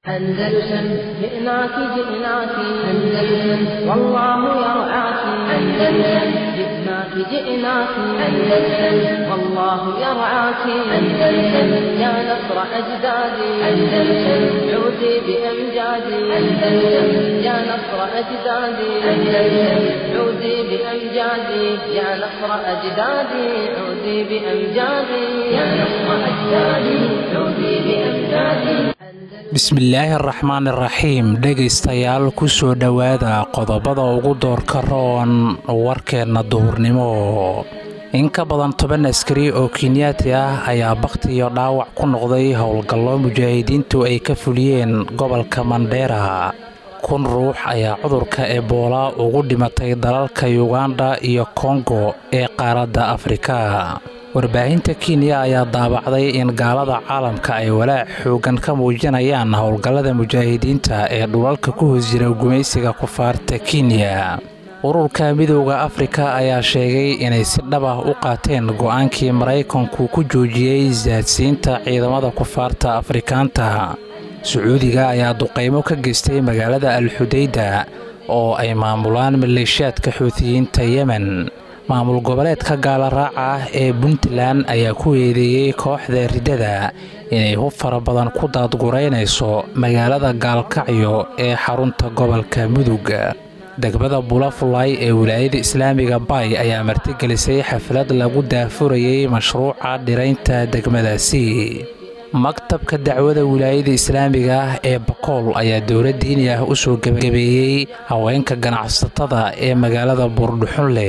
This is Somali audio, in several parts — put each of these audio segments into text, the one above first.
أندلسن جئناك جئناك أندلسن والله يرعاك أندلسن جئناك جئناك أندلسن والله يرعاك أندلسن يا نصر أجدادي أندلسن عودي بأمجادي أندلسن يا نصر أجدادي أندلسن عودي بأمجادي يا نصر أجدادي عودي بأمجادي يا نصر أجدادي عودي بأمجادي bismillaahi araxmaan iraxiim dhegaystayaal ku soo dhowaada qodobada ugu doorka roon warkeenna duhurnimo in ka badan toban askari oo kenyaati ah ayaa bakhti iyo dhaawac ku noqday howlgallo mujaahidiintu ay ka fuliyeen gobolka mandheera kun ruux ayaa cudurka ebola ugu dhimatay dalalka yuganda iyo kongo ee qaaradda afrika warbaahinta kenya ayaa daabacday in gaalada caalamka ay walaac xoogan ka muujinayaan howlgallada mujaahidiinta ee dhulalka ku hoos jira gumaysiga kufaarta kenya ururka midooda afrika ayaa sheegay inay si dhab ah u qaateen go'aankii maraykanku ku joojiyey saadsiinta ciidamada kufaarta afrikaanta sacuudiga ayaa duqaymo ka geystay magaalada alxudayda oo ay maamulaan maleeshiyaadka xuutiyiinta yemen maamul goboleedka gaala raaca ah ee puntland ayaa ku eedeeyey kooxda riddada inay hub fara badan ku daadguraynayso magaalada gaalkacyo ee xarunta gobolka mudug degmada bulafulay ee wilaayada islaamiga bay ayaa martigelisay xaflad lagu daafurayey mashruuca dhiraynta degmadaasi maktabka dacwada wilaayada islaamiga ah ee bakool ayaa dowlad diini ah u soo gebagabeeyey haweenka ganacsatada ee magaalada buurdhuxunle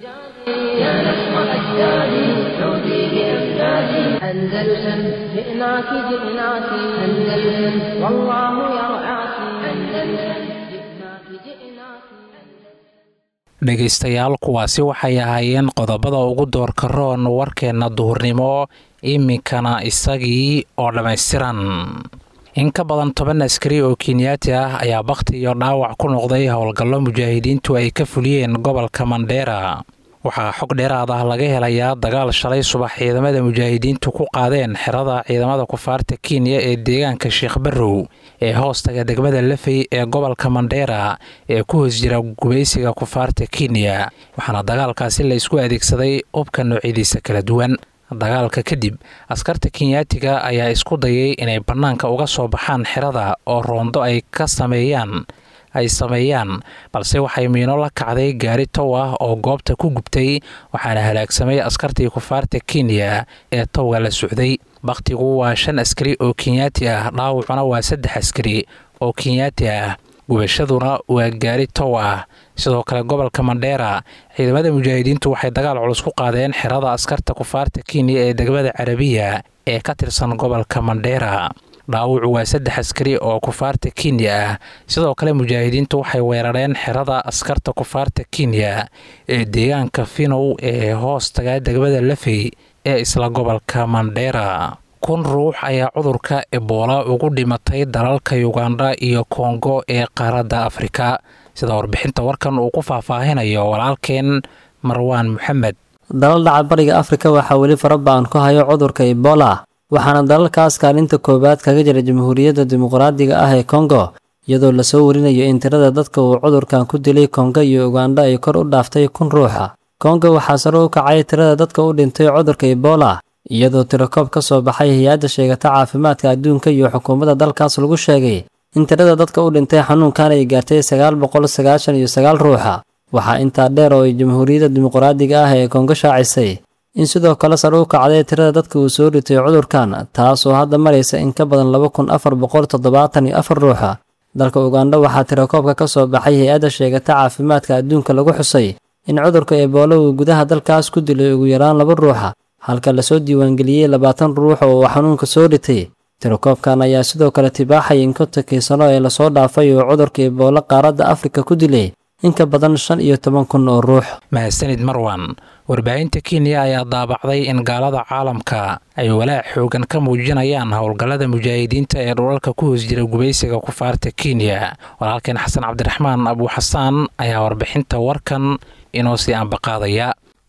أندلسن جئناك جئناك أندلسن والله يرعاك أندلسن جئناك جئناك dhegaystayaal kuwaasi waxay ahaayeen qodobada ugu doorka roon warkeenna duhurnimo iminkana isagii oo dhammaystiran in ka badan toban askari oo kenyaati ah ayaa bakhti iyo dhaawac ku noqday howlgallo mujaahidiintu ay ka fuliyeen gobolka mandheera waxaa xog dheeraad ah laga helayaa dagaal shalay subax ciidamada mujaahidiintu ku qaadeen xerada ciidamada kufaarta kenya ee deegaanka sheekh barrow ee hoostaga degmada lafey ee gobolka mandheera ee ku hoos jira gumaysiga kufaarta kenya waxaana dagaalkaasi la isku adeegsaday ubka noocyadiisa kala duwan dagaalka kadib askarta kenyaatiga ayaa isku dayay inay bannaanka uga soo baxaan xerada oo roondo ay ka sameeyaan ay sameeyaan balse waxay miino la kacday gaari tow ah oo goobta ku gubtay waxaana halaagsamay askartii kufaarta kenya ee towga la socday bakhtigu waa shan askari oo kenyaati ah dhaawacuna waa saddex askari oo kenyaati ah gubashaduna waa gaari tow ah sidoo kale gobolka mandheera ciidamada mujaahidiintu waxay dagaal culus ku qaadeen xerada askarta kufaarta kenya ee degmada carabiya ee ka tirsan gobolka mandheera dhaawacu waa saddex askari oo kufaarta kenya ah sidoo kale mujaahidiintu waxay weerareen xerada askarta kufaarta kenya ee deegaanka finow ee hoostaga degmada lafey ee isla gobolka mandheera kun ruux ayaa cudurka ebola ugu dhimatay dalalka yuganda iyo kongo ee qaaradda afrika sida warbixinta warkan uu ku faahfaahinayo walaalkeen marwaan moxamed dalal dhaca bariga afrika waxaa weli faraba'an ku hayo cudurka ebola waxaana dalalkaas kaalinta koowaad kaga jira jamhuuriyadda dimuqraadiga ah ee kongo iyadoo lasoo warinayo in tirada dadka uu cudurkan ku dilay kongo iyo uganda ay kor u dhaaftay kun ruuxa kongo waxaa sare u kacay tirada dadka u dhintay cudurka ebola iyadoo tirakoob ka soo baxay hay-adda sheegata caafimaadka adduunka iyo xukuumadda dalkaas lagu sheegay in tirada dadka u dhintay xanuunkan ay gaartay sagaal boqol sagaashan iyo sagaal ruuxa waxaa intaa dheer oo ay jamhuuriyadda dimuqraadiga ah ee kongo shaacisay in sidoo kale sare u kacday tirada dadka uu soo ritay cudurkan taasoo hadda maraysa in ka badan laba kun afar boqol toddobaatan iyo afar ruuxa dalka uganda waxaa tirakoobka ka soo baxay hay-adda sheegata caafimaadka adduunka lagu xusay in cudurka ebola uu gudaha dalkaas ku dilay ugu yaraan laba ruuxa halka lasoo diiwaangeliyey labaatan ruux oo uu xanuunka soo ritay tirakoobkan ayaa sidoo kale tibaaxay in kontonkii sano ee lasoo dhaafay uu cudurka ebola qaaradda afrika ku dilay in ka badan shan iyo toban kun oo ruux mahadsanid marwan warbaahinta kenya ayaa daabacday in gaalada caalamka ay walaac xoogan ka muujinayaan howlgallada mujaahidiinta ee dhulalka ku hoos jira gubaysiga kufaarta kenya walaalkeen xasan cabdiraxmaan abuuxasaan ayaa warbixinta warkan inoo sii ambaqaadaya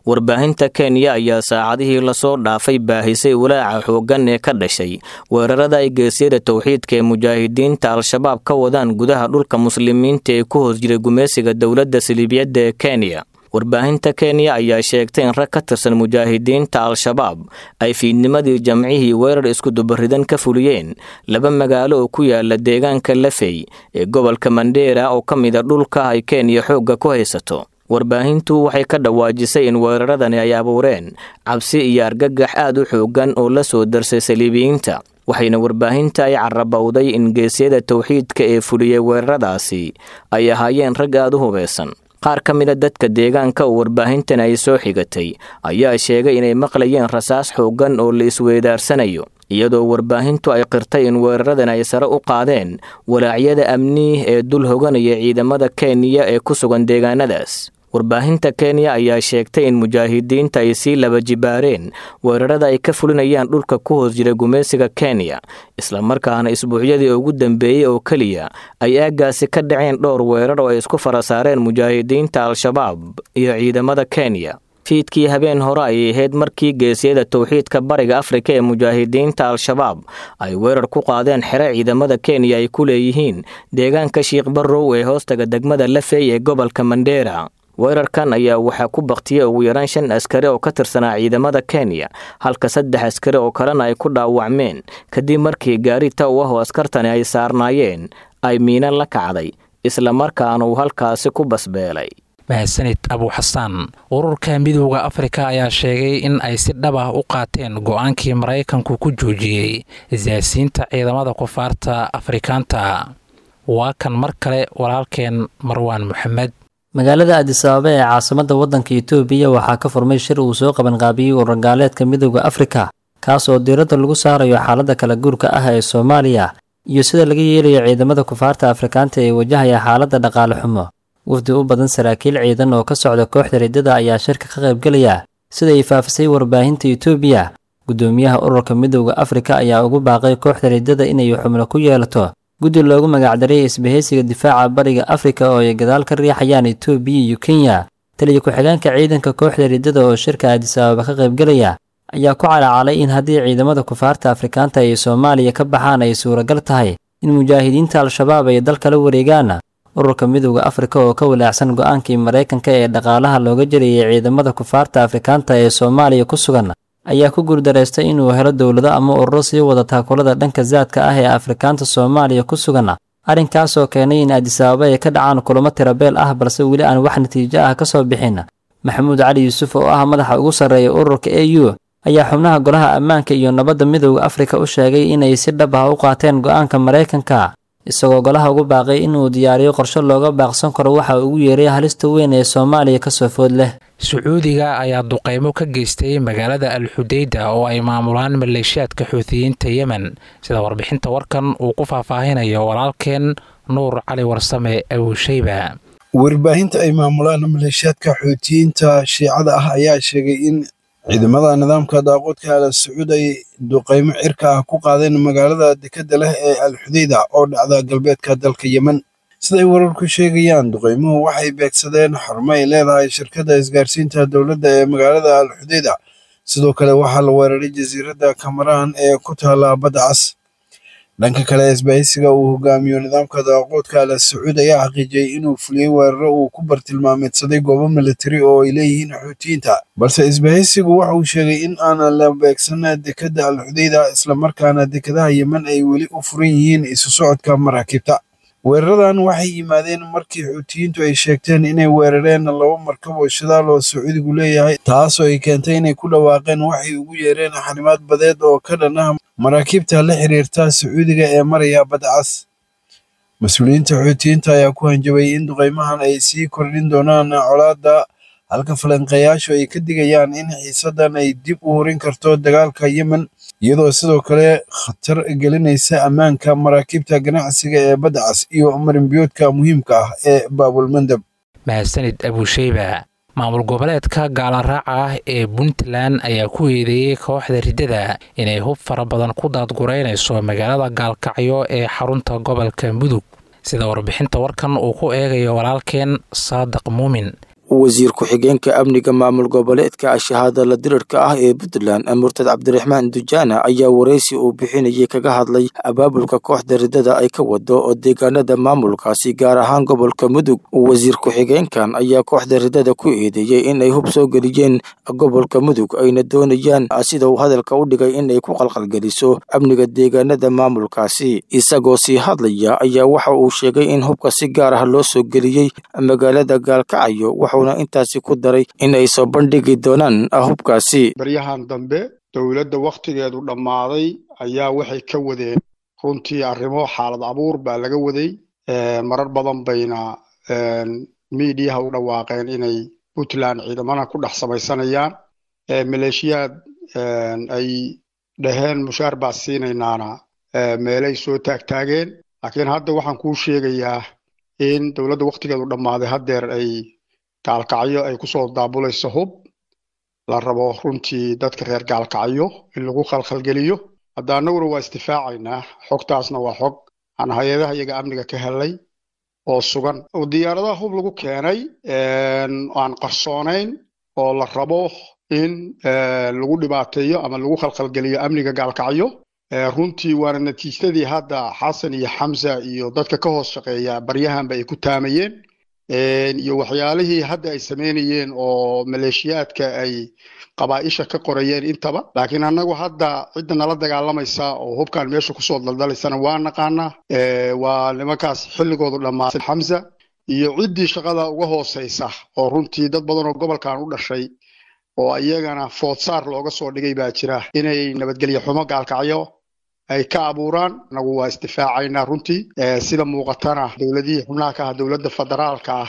warbaahinta kenya ayaa saacadihii lasoo dhaafay baahisay walaaca xooggan ee ka dhashay weerarada ay geesyada towxiidka ee mujaahidiinta al-shabaab ka wadaan gudaha dhulka muslimiinta ee ku hoos jiray gumeysiga dowladda siliibiyadda ee kenya warbaahinta kenya ayaa sheegtay in rag ka tirsan mujaahidiinta al-shabaab ay fiidnimadii jamcihii weerar iskudubaridan ka fuliyeen laba magaalo oo ku yaala deegaanka lafey ee gobolka mandheera oo ka mida dhulka ay kenya xoogga ku haysato warbaahintu waxay ka dhawaajisay in weeraradani ay abuureen cabsi iyo argagax aad u xooggan oo la soo darsay saliibiyiinta waxayna warbaahinta ay carabowday in geesyada towxiidka ee fuliyey weeraradaasi ay ahaayeen rag aad u hubeysan qaar ka mida dadka deegaanka oo warbaahintan ay soo xigatay ayaa sheegay inay maqlayeen rasaas xooggan oo la isweydaarsanayo iyadoo warbaahintu ay qirtay in weeraradan ay sare u qaadeen walaacyada amni ee dul hoganaya ciidamada kenya ee ku sugan deegaanadaas warbaahinta kenya ayaa sheegtay in mujaahidiinta ay sii laba jibaareen weerarada ay ka fulinayaan dhulka ku hoos jira gumeysiga kenya islamarkaana isbuucyadii ugu dambeeyey oo keliya ay aaggaasi ka dhaceen dhowr weerar oo ay isku fara saareen mujaahidiinta al-shabaab iyo ciidamada kenya fiidkii habeen hore ayay ahayd markii geesyada towxiidka bariga afrika ee mujaahidiinta al-shabaab ay weerar ku qaadeen xere ciidamada kenya ay ku leeyihiin deegaanka shiikh barrow ee hoostaga degmada lafey ee gobolka mandheera weerarkan ayaa waxaa ku baktiyey ugu yaraan shan askari oo ka tirsanaa ciidamada kenya halka saddex askari oo kalena ay ku dhaawacmeen kadib markii gaari tow ah oo askartani ay saarnaayeen ay miina la kacday islamarkaana uu halkaasi ku basbeelay mahadsanid abuuxasaan ururka midooda afrika ayaa sheegay in ay si dhab ah u qaateen go-aankii maraykanku ku joojiyey siyaasiyiinta ciidamada kufaarta afrikaanta waa kan mar kale walaalkeen marwaan moxamed magaalada adis ababa ee caasimada waddanka itoobiya waxaa ka furmay shir uu soo qabanqaabiyey ururgaaleedka midooda afrika kaas oo diiradda lagu saarayo xaaladda kala guurka ah ee soomaaliya iyo sida laga yeelayo ciidamada kufaarta afrikaanta ee wajahaya xaaladda dhaqaale xumo wafdi u badan saraakiil ciidan oo ka socda kooxda riddada ayaa shirka ka qaybgelaya sida ay faafisay warbaahinta itoobiya guddoomiyaha ururka midooda afrika ayaa ugu baaqay kooxda riddada inay xubno ku yeelato guddi loogu magacdaray isbahaysiga difaaca bariga afrika oo ay gadaal ka riixayaan itoobiya iyo kenya taliya ku-xigeenka ciidanka kooxda riddada oo shirka adis ababa ka qaybgelaya ayaa ku calacalay in haddii ciidamada kufaarta afrikaanta ay soomaaliya ka baxaan ay suuragal tahay in mujaahidiinta al-shabaab ay dalka la wareegaan ururka midooda afrika oo ka walaacsan go-aankii maraykanka ee dhaqaalaha looga jarayay ciidamada kufaarta afrikaanta ee soomaaliya ku sugan ayaa ku guurdaraystay inuu helo dowlado ama ururo sii wada taakulada dhanka saadka ah ee afrikaanta soomaaliya ku sugan arrinkaasoo keenay in adis ababa ay ka dhacaan kulamo tirabeel ah balse weli aan wax natiijo ah ka soo bixin maxamuud cali yuusuf oo ah madaxa ugu sarreeya ururka a u ayaa xubnaha golaha ammaanka iyo nabadda midooda afrika u sheegay inay si dhab ah u qaateen go-aanka maraykanka isagoo golaha ugu baaqay inuu diyaariyo qorshe looga baaqsan karo waxa ugu yeeray halista weyn ee soomaaliya kasoo food leh sacuudiga ayaa duqeymo ka geystay magaalada al xudeyda oo ay maamulaan maleeshiyaadka xuutiyiinta yemen sida warbixinta warkan uu ku faahfaahinayo walaalkeen nuur cali warsame abuusheyba warbaahinta ay maamulaan maleeshiyaadka xuutiyiinta shiicada ah ayaa sheegay in ciidamada nidaamka daaqoodka al sacuud ay duqeymo cirka ah ku qaadeen magaalada dekadda leh ee al xudeyda oo dhacda galbeedka dalka yemen siday wararku sheegayaan duqeymuhu waxay beegsadeen xarumo ay leedahay shirkadda isgaarsiinta dowladda ee magaalada al xudeyda sidoo kale waxaa la weeraray jasiiradda kamaraan ee ku taala badda cas dhanka kale isbahaysiga uu hogaamiyo nidaamka daaqoodka al sacuud ayaa xaqiijiyey inuu fuliyey weeraro uu ku bartilmaameedsaday goobo militari oo ay leeyihiin xuutiyiinta balse isbahaysigu waxa uu sheegay in aan la beegsan dekadda al xudeyda islamarkaana dekadaha yemen ay weli u furan yihiin isu socodka maraakiibta weeraradan waxay yimaadeen markii xuutiyiintu ay sheegteen inay weerareen laba markab oo shidaal oo sacuudigu leeyahay taasoo ay keentay inay ku dhawaaqeen waxay ugu yeereen xanimaad badeed oo ka dhan ah maraakiibta la xiriirta sacuudiga ee maraya badda cas mas-uuliyiinta xuutiyiinta ayaa ku hanjabay in duqeymahan ay sii kordhin doonaan colaadda halka falanqeeyaashu ay ka digayaan in xiisaddan ay dib u horin karto dagaalka yemen iyadoo sidoo kale khatar gelinaysa ammaanka maraakiibta ganacsiga ee badda cas iyo marinbiyoodka muhiimka ah ee baabulmandab mahadsanid abuusheyba maamul goboleedka gaalaraaca ah ee puntland ayaa ku eedeeyey kooxda riddada inay hub fara badan ku daadgureynayso magaalada gaalkacyo ee xarunta gobolka mudug sida warbixinta warkan uu ku eegayo walaalkeen saadiq muumin wasiir ku-xigeenka amniga maamul goboleedka ashahaada la dirirka ah ee puntland murtad cabdiraxmaan dujaana ayaa waraysi uu bixinayay kaga hadlay abaabulka kooxda ridada ay ka wado oo deegaanada maamulkaasi gaar ahaan gobolka mudug wasiir ku-xigeenkan ayaa kooxda ridada ku eedeeyey in ay hub soo geliyeen gobolka mudug ayna doonayaan sida uu hadalka u dhigay in ay ku qalqalgeliso amniga deegaanada maamulkaasi isagoo sii hadlaya ayaa waxa uu sheegay in hubka si gaar ah loo soo geliyey magaalada gaalkacyo wuxuuna intaasi ku daray in ay soo bandhigi doonaan hubkaasi baryahan dambe dowladda wakhtigeedu dhammaaday ayaa waxay ka wadeen runtii arrimo xaalad abuur baa laga waday marar badan bayna miidiyaha u dhawaaqeen inay puntland ciidamana ku dhex samaysanayaan maleeshiyaad ay dhaheen mushaar baa siinaynaana meelay soo taagtaageen laakiin hadda waxaan kuu sheegayaa in dowladda wakhtigeedu dhammaaday haddeer ay gaalkacyo ay kusoo daabulayso hub la rabo runtii dadka reer gaalkacyo in lagu khalkhalgeliyo hadda annaguna waa isdifaacaynaa xogtaasna waa xog aan hay-adaha iyaga amniga ka helay oo sugan oo diyaaradaha hub lagu keenay aan qarsoonayn oo la rabo in lagu dhibaateeyo ama lagu khalkhalgeliyo amniga gaalkacyo runtii waana natiijadii hadda xasan iyo xamsa iyo dadka ka hoos shaqeeya baryahanba ay ku taamayeen iyo waxyaalihii hadda ay sameynayeen oo maleeshiyaadka ay qabaa'isha ka qorayeen intaba laakiin annagu hadda cidda nala dagaalamaysa oo hubkan meesha kusoo daldalaysana waa naqaanaa waa nimankaas xilligoodu dhammaaday xamsa iyo ciddii shaqada uga hooseysa oo runtii dad badan oo gobolkan u dhashay oo iyagana foodsaar looga soo dhigay baa jira inay nabadgelyo xumo gaalkacyo ay ka abuuraan anagu waa isdifaacaynaa runtii sida muuqatana dowladihii xubnaha ka ah dowladda federaalka ah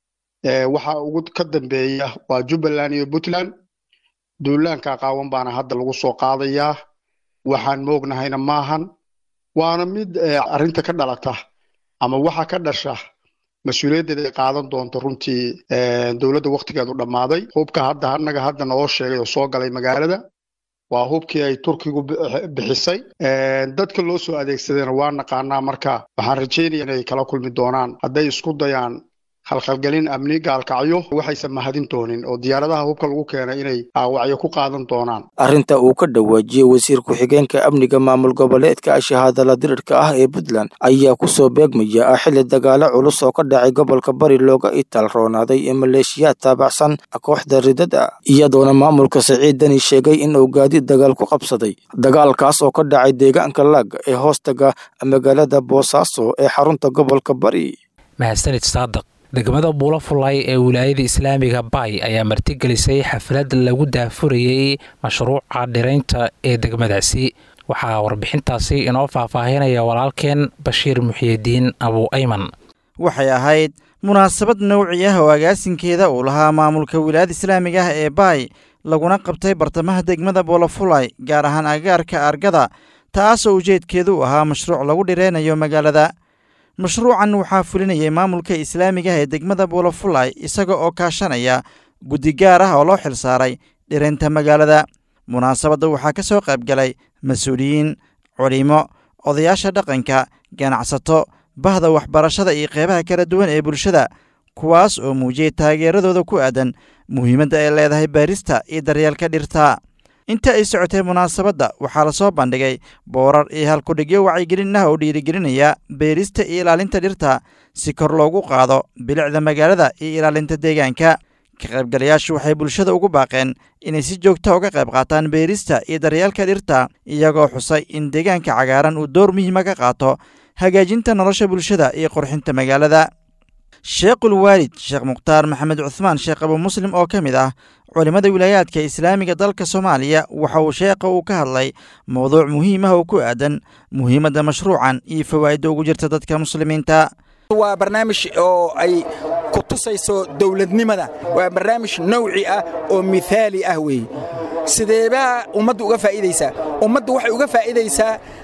waxa ugu ka dambeeya waa jubbaland iyo puntland duulaanka qaawan baana hadda lagu soo qaadayaa waxaan moognahayna maahan waana mid arrinta ka dhalata ama waxa ka dhasha mas-uuliyaddeeda ay qaadan doonto runtii dowladda wakhtigeedu dhammaaday hubka hadda annaga hadda naloo sheegay oo soo galay magaalada waa hubkii ay turkigu bixisay dadka loo soo adeegsadayna waa naqaanaa marka waxaan rajaynaya inay kala kulmi doonaan hadday isku dayaan khalkhalgelin amni gaalkacyo waxaysan mahadin doonin oo diyaaradaha hubka lagu keenay inay aawacyo ku qaadan doonaan arrinta uu ka dhawaajiyey wasiir ku-xigeenka amniga maamul goboleedka ashahaadala dirirka ah ee puntland ayaa kusoo beegmaya xilli dagaalo culus oo ka dhacay gobolka bari looga itaal roonaaday ee maleeshiyaad taabacsan kooxda ridada iyadoona maamulka siciid dani sheegay in uu gaadiid dagaal ku qabsaday dagaalkaas oo ka dhacay deegaanka laag ee hoostaga magaalada boosaaso ee xarunta gobolka bari mahadsanid saadaq degmada buulo fulay ee wilaayada islaamiga bay ayaa martigelisay xaflad lagu daafurayey mashruuca dhiraynta ee degmadaasi waxaa warbixintaasi inoo faahfaahinaya walaalkeen bashiir muxiyidiin abuu ayman waxay ahayd munaasabad nowci ah oo agaasinkeeda uu lahaa maamulka wilaayada islaamiga ah ee baay laguna qabtay bartamaha degmada buulafulay gaar ahaan agaarka argada taasoo ujeedkeedu u ahaa mashruuc lagu dhireynayo magaalada mashruucan waxaa fulinayay maamulka islaamiga ah ee degmada buulafulay isaga oo kaashanaya guddi gaar ah oo loo xilsaaray dhireynta magaalada munaasabadda waxaa ka soo qayb galay mas-uuliyiin culimo odayaasha dhaqanka ganacsato bahda waxbarashada iyo qeybaha kala duwan ee bulshada kuwaas oo muujiyey taageeradooda ku aadan muhiimadda ay leedahay baarista iyo daryeelka dhirta inta ay socotay munaasabadda waxaa la soo bandhigay boorar iyo halkudhigyo wacyigelin ah oo dhiirigelinaya beerista iyo ilaalinta dhirta si kor loogu qaado bilicda magaalada iyo ilaalinta deegaanka ka qaybgalayaashu waxay bulshada ugu baaqeen inay si joogta uga qayb qaataan beerista iyo daryeelka dhirta iyagoo xusay in deegaanka cagaaran uu door muhiima ka qaato hagaajinta nolosha bulshada iyo qurxinta magaalada sheekhul waalid sheekh mukhtaar maxamed cuhmaan sheekh abu muslim oo ka mid ah culimmada wilaayaadka islaamiga dalka soomaaliya waxa uu sheekha uu ka hadlay mowduuc muhiim ah oo ku aadan muhiimadda mashruucan iyo fawaa'idda ugu jirta dadka muslimiinta waa barnaamij oo ay ku tusayso dowladnimada waa barnaamij nawci ah oo mithaali ah weeye sideebaa ummaddu uga faa'iidaysaa ummaddu waxay uga faa'iidaysaa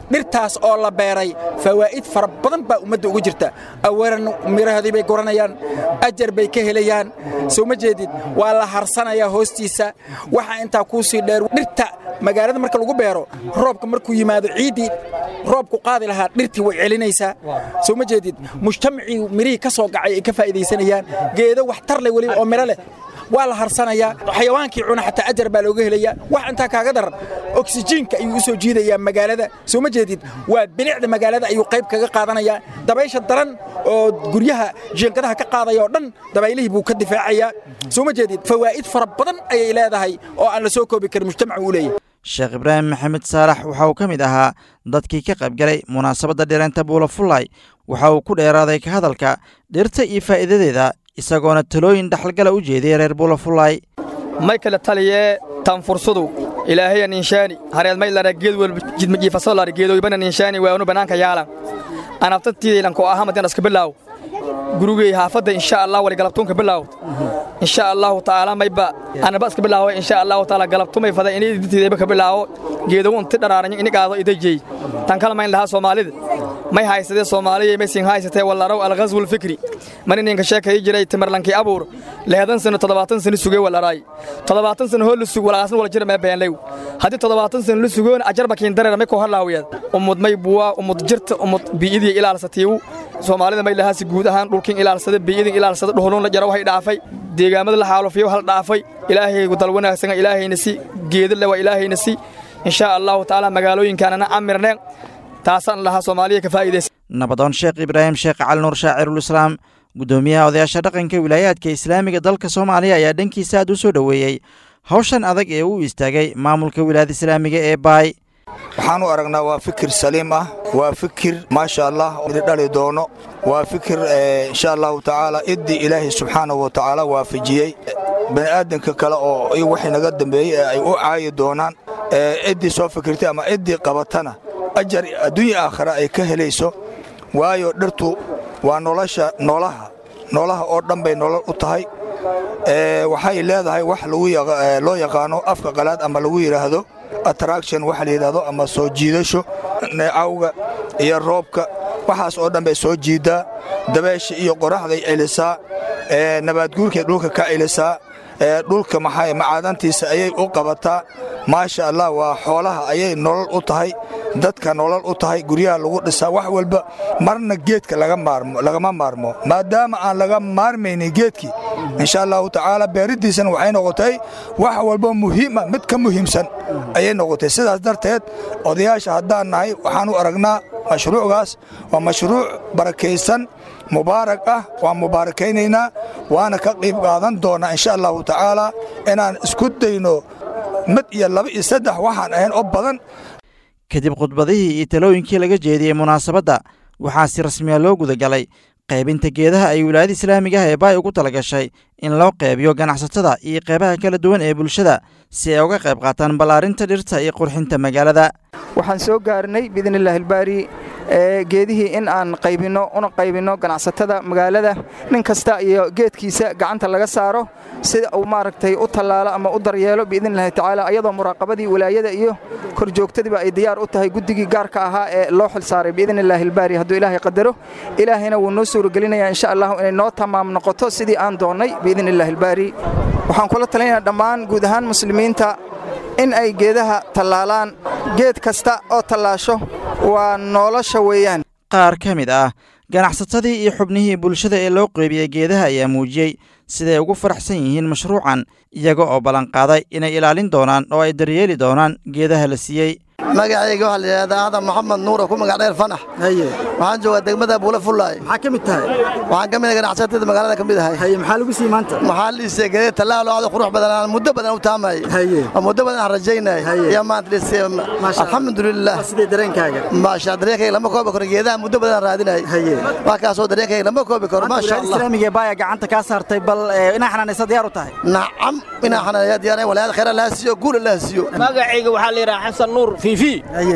dhirtaas oo la beeray fawaa'id fara badan baa ummadda ugu jirta awalan mirahoodii bay guranayaan ajar bay ka helayaan soo ma jeedid waa la harsanayaa hoostiisa waxaa intaa kuu sii dheer dhirta magaalada marka lagu beero roobka markuu yimaado ciiddii roobku qaadi lahaa dhirtii way celinaysaa soo ma jeedid mujtamacii mirihii ka soo gacay ay ka faa'iidaysanayaan geedo waxtar leh weliba oo miro leh waa la harsanayaa xayawaankii cuna xataa ajar baa looga helayaa wax intaa kaaga daran oksijiinka ayuu u soo jiidayaa magaalada soo ma jeedid waa bilicda magaalada ayuu qayb kaga qaadanayaa dabaysha daran oo guryaha jiinkadaha ka qaadaya oo dhan dabaylihii buu ka difaacayaa soo ma jeedid fawaa'id fara badan ayay leedahay oo aan la soo koobi karin mujtamacu u leeyahay sheekh ibraahim maxamed saalax waxa uu ka mid ahaa dadkii ka qaybgalay munaasabadda dhireenta buula fullay waxa uu ku dheeraaday ka hadalka dhirta iyo faa'iidadeeda isagoona talooyin dhaxalgala u jeediyay reer buula fullay may kala taliyee tanfursadu ilaahaya ninshaani hareed may lara geed walba jidmajiifaso lara geedoybana ninshaani waanu bannaanka yaalan anabtatiidaylanko ahamadian iska bilaaw gurigey haafadda insha allah wali galabtuunka bilaaw insha allahu tacaala mayba anaba iska bilaawo insha allahu tacaala galabtumay fada inay dintiidayba ka bilaawo geedogu inti dharaaranyo inigaado idajey tan kala mayn lahaa soomaalida may haysadee soomaaliya may siin haysatee wallaraw alghazwul fikri man ininka sheekayi jiray timarlankii abuur lehedan sano toddobaatan sano sugee wallaraay toddobaatan sano hoo la sug walaasan wala jira mee beenlew haddii toddobaatan sano la sugoon ajarba kiin dareera may koo harlaawiyad ummud may buwaa ummud jirta ummud bii'idii ilaalsatiiwu soomaalida may lahaasi guud ahaan dhulkin ilaalsada bii'idin ilaalsada dhuhulun la jaro waxay dhaafay deegaamada la xaalufiyo hal dhaafay ilaahaygu dal wanaagsan ilaahayna si geedale waa ilaahayna si insha allahu tacaala magaalooyinkaanana camirneen taasaan lahaa soomaaliya ka faa'iidaysa nabadoon sheekh ibraahim sheekh cali nuur shaacirulislaam guddoomiyaha odayaasha dhaqanka wilaayaadka islaamiga dalka soomaaliya ayaa dhankiisa aad u soo dhoweeyey hawshan adag ee uu istaagay maamulka wilaayada islaamiga ee baay waxaan u aragnaa waa fikir saliim ah waa fikir maasha allah dhali doono waa fikir insha allahu tacaala iddii ilaahay subxaanahu wa tacaala waafajiyey bani'aadanka kale oo waxay naga dambeeyey ee ay u caayi doonaan ciddii soo fikirtay ama ciddii qabatana ajar adduunya aakhira ay ka helayso waayo dhirtu waa nolosha noolaha noolaha oo dhan bay nolol u tahay waxay leedahay wax loo yaqaano afka qalaad ama lagu yidhaahdo attraction waxa la yidhaahdo ama soo jiidasho neecawga iyo roobka waxaas oo dhan bay soo jiiddaa dabeesha iyo qoraxday celisaa nabaadguurkay dhulka ka celisaa dhulka maxay macaadantiisa ayay u qabataa maasha allah waa xoolaha ayay nolol u tahay dadka nolol u tahay guryaha lagu dhisaa wax walba marna geedka lagama maarmo maadaama aan laga maarmaynin geedkii insha allahu tacaala beeriddiisana waxay noqotay wax walba muhiima mid ka muhiimsan ayay noqotay sidaas darteed odayaasha haddaan nahay waxaan u aragnaa mashruucgaas waa mashruuc barakaysan mubaarak ah waan mubaarakaynaynaa waana ka qiib qaadan doonnaa insha allahu tacaala inaan isku dayno mid iyo laba iyo saddex waxaan ahayn oo badan kadib khudbadihii iyo talooyinkii laga jeediyey munaasabadda waxaa si rasmiya loo gudagalay qaybinta geedaha ay wilaayada islaamiga ah ee baay ugu tala gashay in loo qeybiyo ganacsatada iyo qeybaha kala duwan ee bulshada si ay uga qayb qaataan ballaarinta dhirta iyo qurxinta magaalada waxaan soo gaarnay biidnillaahi albaari geedihii in aan qaybinno una qaybinno ganacsatada magaalada nin kasta iyo geedkiisa gacanta laga saaro sida uu maaragtay u tallaalo ama u daryeelo biidnillahi tacaala ayadoo muraaqabadii walaayada iyo korjoogtadiiba ay diyaar u tahay guddigii gaarka ahaa ee loo xil saaray biidnillaahi albaari hadduu ilaahay qadaro ilaahayna wuu noo suuragelinayaa insha allahu inay noo tamaam noqoto sidii aan doonnay biidnillahi albaari waxaan kula talinaynaa dhammaan guud ahaan muslimiinta in ay geedaha tallaalaan geed kasta oo tallaasho waa nolosha weeyaan qaar ka mid ah ganacsatadii iyo xubnihii bulshada ee loo qeybiyey geedaha ayaa muujiyey siday ugu faraxsan yihiin mashruucan iyaga oo ballanqaaday inay ilaalin doonaan oo ay daryeeli doonaan geedaha la siiyey magacayga waxaa la yidhahdaa aadan moxamed nuura ku magac dheer fanax waxaan joogaa degmada buula fullaay maxaa ka mid tahay waxaan ka mid ahay ganacsatada magaalada ka mid ahay haye maxaa lagu sii maanta maxaa liisay geedee tallaalo aad qurux badan aan muddo badan u taamayay haye oo muddo badan aan rajaynay yaa maanta liisay alxamdulilah sidee dareenkaaga maasha dareenkayga lama koobi karo geedaha muddo badan raadinay haye wax kaasoo dareenkayga lama koobi karo maasha allah islaamiga baaya gacanta kaa saartay bal inaa xanaanaysa diyaar u tahay nacam inaa xanaanaya diyaar walaal khayr allah siiyo guul allah siiyo magacayga waxaa la yidhaha xasan nuur fiifi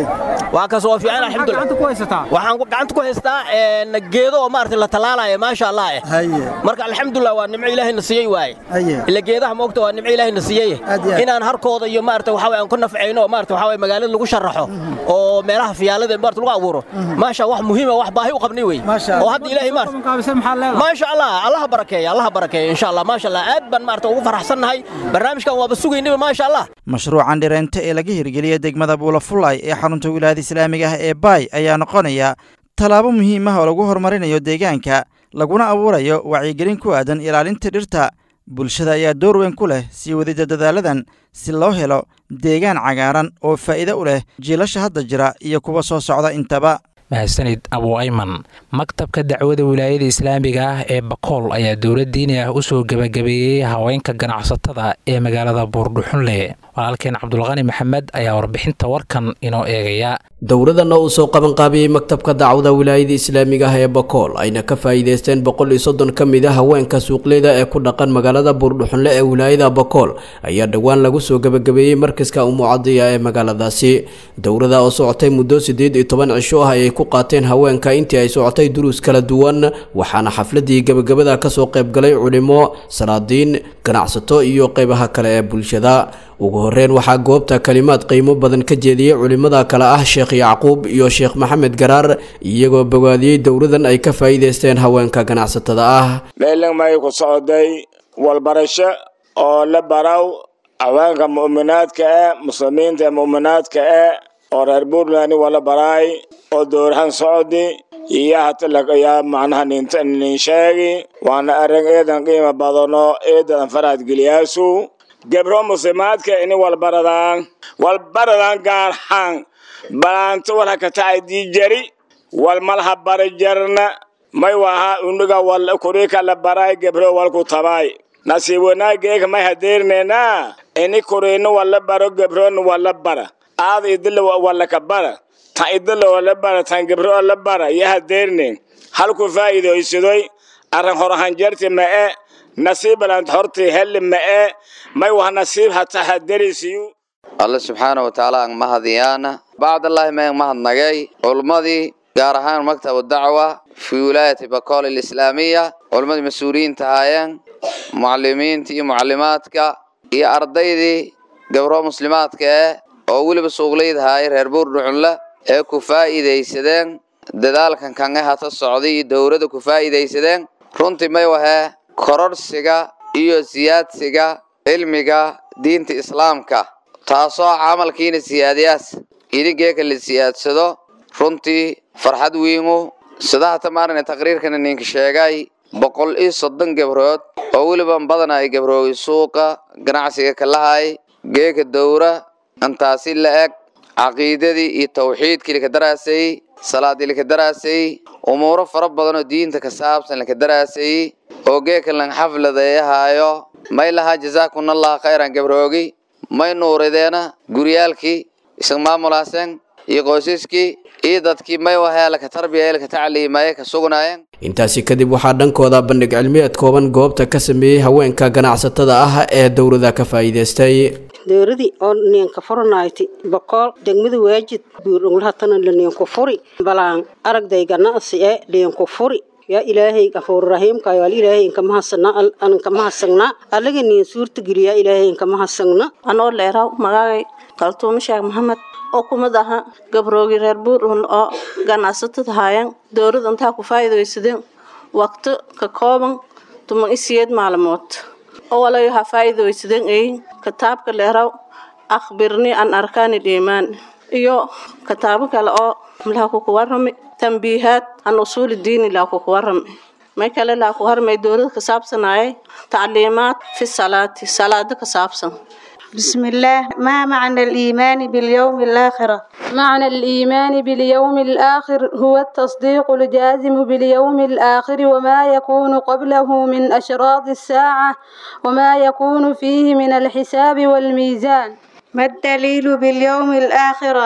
waa kaas waa fiican alxamdulillah waxaan gacanta ku haystaa geedo oo maaragtay la talaalayo maasha allah eh marka alxamdulillah waa nimco ilaahayna siiyey waaye ila geedaha moogta waa nimco ilaahayna siiyey inaan harkooda iyo maaragtay waxa aan ku nafcayno oo maaragtay waxa magaalada lagu sharaxo oo meelaha fiyaalada maaragtay lagu abuuro maasha wax muhiim ah wax baahi u qabnay wey oo hadda ilaahay maaragtay maasha allah allah barakeeya allah barakeeya insha allah maasha allah aad baan maaragtay ugu faraxsannahay barnaamijkan waaba sugaynaba maasha allah mashruucan dhireente ee laga hirgeliyey degmada buulafulay ee xarunta wilaayada islaamiga ah ee baay ayaa noqonaya tallaabo muhiim ah oo lagu horumarinayo deegaanka laguna abuurayo wacyigelin ku aadan ilaalinta dhirta bulshada ayaa door weyn ku leh sii wadida dadaaladan si loo helo deegaan cagaaran oo faa'iido u leh jiilasha hadda jira iyo kuwa soo socda intaba mahadsanid abu ayman maktabka dacwada wilaayada islaamiga ah ee bakool ayaa dowlad diini ah u soo gebagabeeyey haweenka ganacsatada ee magaalada buurdhuxunle walaalkeen cabdulqani maxamed ayaa warbixinta warkan inoo eegaya dowladana uu soo qabanqaabiyey maktabka dacwada wilaayada islaamiga ah ee bakool ayna ka faa'iideysteen boqol iyo soddon ka mid a haweenka suuqleyda ee ku dhaqan magaalada buurdhuxunle ee wilaayada bakool ayaa dhowaan lagu soo gebagabeeyey markaska umucadiya ee magaaladaasi dowlada oo socotay muddo siddeed iyo toban cisho ah ayay ku qaateen haweenka intii ay socotay duruus kala duwan waxaana xafladii gebagabada kasoo qaybgalay culimo salaadiin ganacsato iyo qeybaha kale ee bulshada ugu horeyn waxaa goobta kalimaad qiimo badan ka jeediyey culimada kale ah sheekh yacquub iyo sheekh maxamed garaar iyagoo bogaadiyey dowladan ay ka faa'iideysteen haweenka ganacsatada ah meelan may ku socday walbarasho oo la baraw haweenka mu'minaadka eh muslimiinta ee mu'minaadka eh oo reer puntland wala baraay oo dowrahan socdi iyo hata lagayaa macnaha ninta nin sheegi waana arrin eedan qiimo badano eedan faraad geliyaasu gebro muslimaadka ini walbaradaan walbaradaan gaarhaan balaanto walha katacay diijari walmalha bara jarna may waha uniga wal kurika la baray gebro walku tabay nasiib wanaageeka may hadeernena ini kurino wala baro gebrona wala bara aada idila wala ka bara tan idila wala bara tan gebro la bara iyo hadeerne halku faa'iidaysadoy arrin horahanjarti ma'e nasiib balant horti helli ma'e may wah nasiib hata haderisiyu alle subxaana wa tacaala aan mahadiyaana bacdallaahi mayan mahadnagay culummadii gaar ahaan maktabu dacwa fii wilaayati bakool alislaamiya culummadii mas-uuliyiinta ahaayeen mucalimiinta iyo mucalimaadka iyo ardaydii gabro muslimaadka eh oo weliba suuqleyda haayay reer buurdhucunle ee ku faa'iidaysadeen dadaalkan kange hata socday iyo dowladda ku faa'iidaysadeen runtii may wahee kororhsiga iyo siyaadsiga cilmiga diinta islaamka taasoo camalkiina siyaadayaas idinkeeka la siyaadsado runtii farxad weynu sida hata maarina taqriirkana ninka sheegay boqol iyo soddon gabrood oo weliba badan ay gabroogi suuqa ganacsiga kalahay geeka dowra intaasi la eg caqiidadii iyo tawxiidkii laka daraasay salaadii laka daraasay umuuro fara badan oo diinta ka saabsan laka daraasay oo geeka lan xafladeeyahaayo may lahaa jasaakunallah khayran gabroogi may nuurideena guryaalkii isag maamulaaseen iyo qoysaskii iyo dadkii may wahee laka tarbiya laka tacliimaye ka sugnaayeen intaasi kadib waxaa dhankooda bandhig cilmiyeed kooban goobta ka sameeyey haweenka ganacsatada ah ee dowlada ka faa'iideystay dowladii oo ninka furanayti boqol degmada waajid buurunglahatana laniinku furi balaan aragday ganacsi ee liinku furi yaa ilaahay gafuur rahiimka yaal ilaahay inka mahasana an inka mahasagna allaga niin suurta geliya ilaahay inka mahasagna anoo leeraw magaagay kaltuumo sheekh maxamed oo kumid aha gabroogi reer buurhun oo ganacsatada haayeen dowladda intaa ku faa'iidaysadeen waqti ka kooban tuman isiyeed maalmood oo walayo ha faa'iidaysadeen ay kitaabka leeraw akhbirni an arkaani dhiimaan iyo kitaabo kale oo laha kuku warrami tambiihaad an usuuli diini laa kuku warrami may kale laa ku harmay dowlada ka saabsanaaye tacliimaad fi salaati salaado ka saabsan بسم الله ما معنى الإيمان باليوم الآخرة معنى الإيمان باليوم الآخر هو التصديق الجازم باليوم الآخر وما يكون قبله من أشراط الساعة وما يكون فيه من الحساب والميزان ما الدليل باليوم الآخرة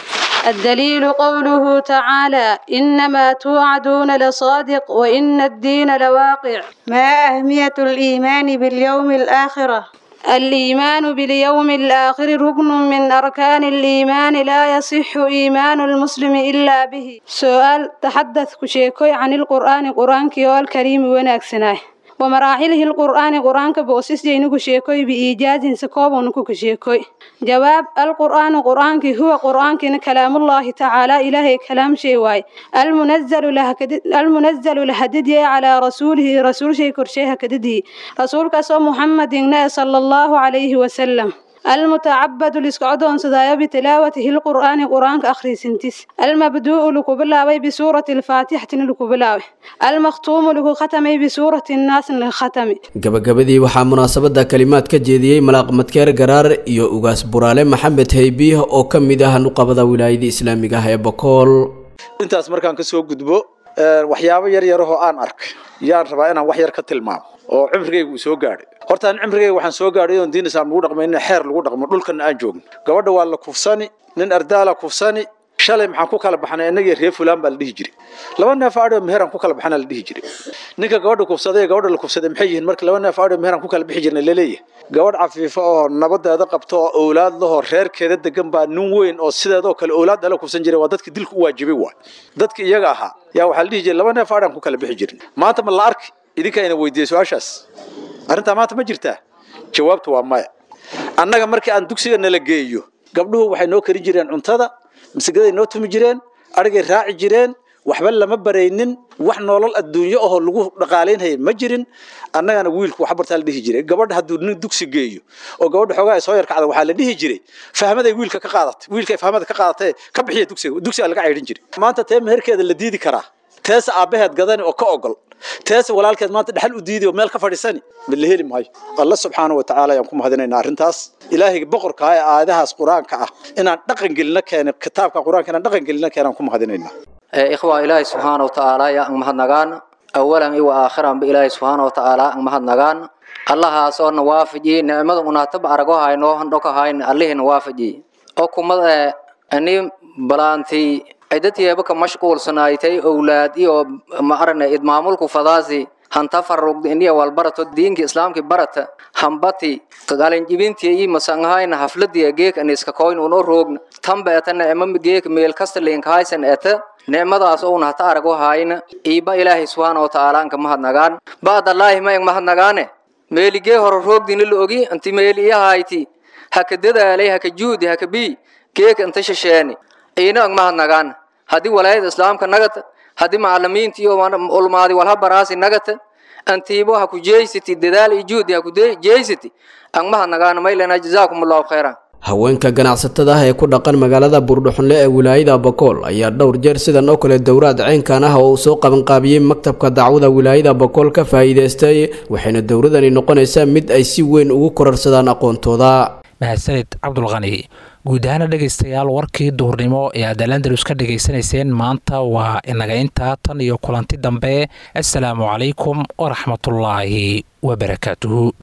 الدليل قوله تعالى إنما توعدون لصادق وإن الدين لواقع ما أهمية الإيمان باليوم الآخرة الإيمان باليوم الآخر ركن من أركان الإيمان لا يصح إيمان المسلم إلا به سؤال تحدث كشيكوي عن القرآن قرآن كيو الكريم وناكسناه ومراحله القرآن قرآن كبوسيس جينو كشيكوي بإيجاز سكوب ونكو كشيكوي جواب القرآن قرآن كي هو قرآن كي كلام الله تعالى إلهي كلام شيء واي المنزل له المنزل لهددي على رسوله رسول شيء كرشيه كددي رسول كسو محمد صلى الله عليه وسلم المتعبد لسكعدون سدايا بتلاوته القرآن قرآن أخري سنتس المبدوء لكبلاوي بسورة الفاتحة لكبلاوي المختوم لكو ختمي بسورة الناس للختم gabagabadii waxaa munaasabada kalimaad ka jeediyey malaaq madkeer garaar iyo ugaas buraale maxamed haybiih oo ka mid ah nuqabada wilaayada islaamiga ah ee bokool intaas markaan kasoo gudbo waxyaabo yar yarahoo aan arkay yaan rabaa inaan wax yar ka tilmaamo oo cimrigayga uu soo gaadhay horta aan cimrigayga waxaan soo gaadhay oon diin islaam lagu dhaqmay in xeer lagu dhaqmo dhulkana aan joogno gabadha waa la kufsani nin ardaala kufsani shalay maxaan ku kala baxnay innagii reer fulaan baa la dhihi jiray laba neef aadho meheraan ku kala baxnaa la dhihi jiray ninka gabadha kufsaday ee gabadha la kufsaday maxay yihiin marka laba neef aadho meheraan ku kala bixi jirnay laleeyahay gabadh cafiifo oo nabadeeda qabto oo owlaad lahoo reerkeeda degan baa nin weyn oo sideedoo kale owlaad dhala kufsan jiray waa dadka dilka u waajibay waay dadka iyaga ahaa yaa waxaa la dhihi jiray laba neef aadhaan ku kala bixi jirnay maanta ma la arki idinkaa ina weydiiyey su-aashaas arrintaa maanta ma jirtaa jawaabtu waa maya annaga markii aan dugsiga nala geeyo gabdhuhu waxay noo karin jireen cuntada masagaday noo tumi jireen adhigay raaci jireen waxba lama baraynin wax nolol adduunyo ahoo lagu dhaqaalaynhaya ma jirin annagana wiilku wax bartaa la dhihi jiray gabadha hadduu nin dugsi geeyo oo gabadha xoogaa ay soo yarkacda waxaa la dhihi jiray fahmaday wiilka ka qaadatay wiilkay fahmada ka qaadatay ka bixiya dugsiga dugsiga laga caydhin jiray maanta tee meherkeeda la diidi karaa teesa aabbaheed gadani oo ka ogol teesa walaalkeed maanta dhexal u diidi oo meel ka fadhiisani ma la heli maayo alla subxaana wa tacaala ayaan ku mahadinaynaa arrintaas ilaahayga boqorka ah ee aayadahaas qur-aanka ah inaan dhaqan gelina keena kitaabka qur-aanka inaan dhaqan gelina keenaan ku mahadinaynaa ikhwa ilaahay subxaana wa tacaala yaa ang mahadnagaan awalan iyo aakhiran ba ilaahay subxaana wa tacaala ang mahadnagaan allahaas oo na waafajiye nicmada unaataba arago hayno handhoka hayn allihina waafajiye oo kumad ani balaantii ciddadyeeba ka mashquulsanaaytay owlaad iyo ma arane idmaamulku fadaasi hanta farugda iniya walbarato diinka islaamki barata hambati qalinjibintiya iyo masangahayna hafladiya geek aniska koyn uno roogna tamba etana ema geek meel kasta linkahaysan eta nicmadaas ouna hata arago hayna iiba ilaahay subxaana wa tacaala anka mahadnagaan ba'dallaahi ma ing mahadnagaane meeligee hore roogdina la ogi anti meeli iyahayti haka dadaalay haka juudi haka bii geek inta shisheeni iina ang mahadnagaan haddii walaayada islaamka nagata haddii macalimiinta iyo ulmaadi walha baraasi nagata antiibo ha ku jeysati dadaal iyo juhdi ha ku jeysati ang mahadnagaan maylana jazaakum allahu khayran haweenka ganacsatada ah ee ku dhaqan magaalada buurdhuxunle ee wilaayada bakool ayaa dhowr jeer sidan oo kale dowraad ceynkan ah oo uu soo qabanqaabiyey maktabka dacwada wilaayada bakool ka faa'iidaystay waxayna dowradani noqonaysaa mid ay si weyn ugu korarsadaan aqoontooda mahadsanid cabdulqani guud ahaana dhegaystayaal warkii duhurnimo ee aad alandalus ka dhegaysanayseen maanta waa inaga intaa tan iyo kulanti dambe assalaamu calaykum waraxmatullaahi wabarakaatuhu